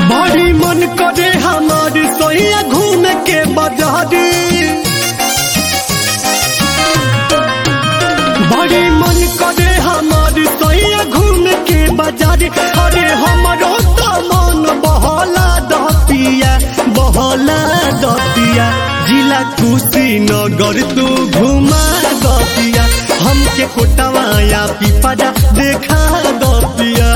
बड़ी मन करे हमार सोइया घूम के बाजारी बड़ी मन करे हमार सोइया घूम के बाजारी अरे हमारो तो मन बहला दतिया बहला दतिया जिला कुशीनगर तू घुमा दतिया हमके कोटवाया पिपरा देखा दतिया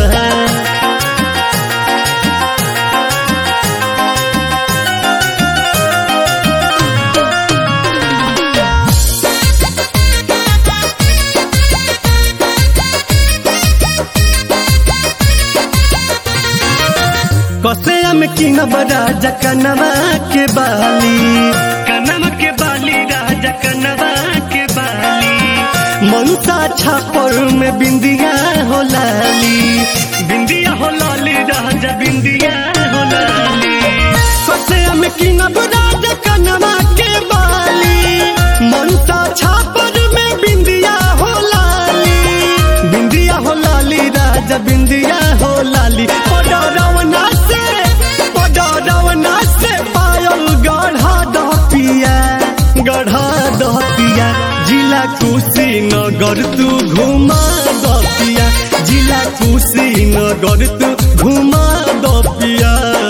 कसेया में किनब राजा कनवा के बाली कनवा के बाली राजा कनवा के बाली मनसा छापर में बिंदिया हो लाली बिंदिया हो लाली राजा बिंदिया हो लाली कसेया में किनब राजा कनवा के बाली मनसा छापर में बिंदिया हो लाली बिंदिया हो लाली राजा बिंदिया हो लाली पडरवना से पडरवना से पायल गढ़ा दहतिया गढ़ा दहतिया जिला कुशीनगर तू घुमा दतिया जिला कुशीनगर तू घुमा दतिया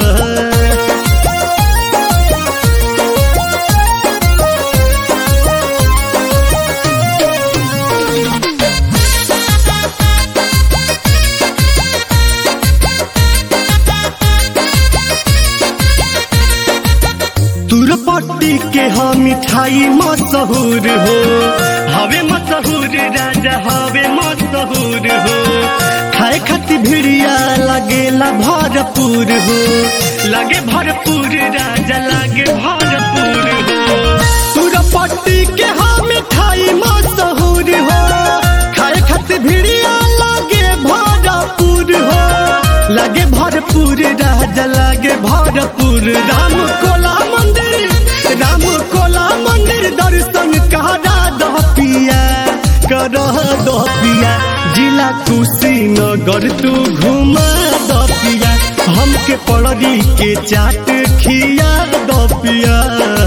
तुरपट्टी के हम मिठाई मशहूर हो हवे मशहूर राजा हवे मशहूर हो खाए खातिर भिड़िया लगेला भरपूर हो लगे भरपूर राजा लगे भरपूर हो तुरपट्टी के हम मिठाई मशहूर हो खाए खातिर भिड़िया लगे भरपूर हो लगे भरपूर राजा लगे भरपूर राम कोला मंदिर राम कोला मंदिर दर्शन करा दह पिया कर दह पिया जिला कुशीनगर तू घुमा दह पिया हमके पड़री के चाट खिया दह पिया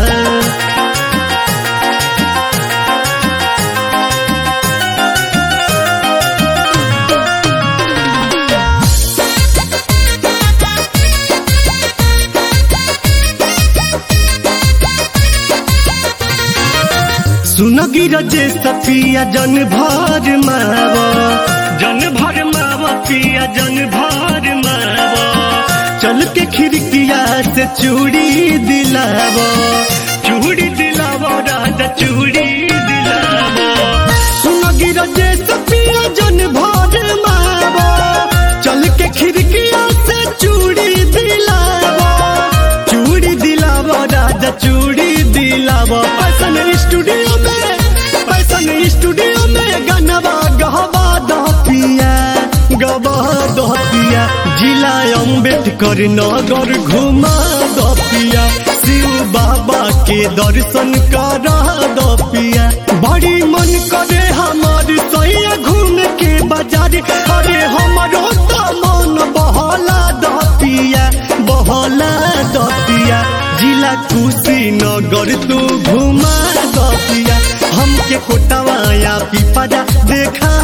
सुनगी रजे सफिया जन भर मावा जन भर मावा पिया जन भर मावा चल के खिड़किया से चूड़ी दिलावा चूड़ी दिलावा राजा चूड़ी दिलावा सुनगी रजे सफिया जन भर मावा चल के खिड़किया से चूड़ी दिलावा चूड़ी दिलावा राजा चूड़ी दिलावा पैसन स्टूडियो में पैसन स्टूडियो में गनवा गहवा दह पिया गवा दह पिया जिला अम्बेडकर नगर घुमा दह पिया शिव बाबा के दर्शन करा दह पिया बड़ी मन करे हमार सैया घूम के बाजार अरे हमारो तो मन बहला दह पिया बहला दह पिया जिला कुशीनगर तू घुमा दतिया हमके कोटवाया पिपरा देखा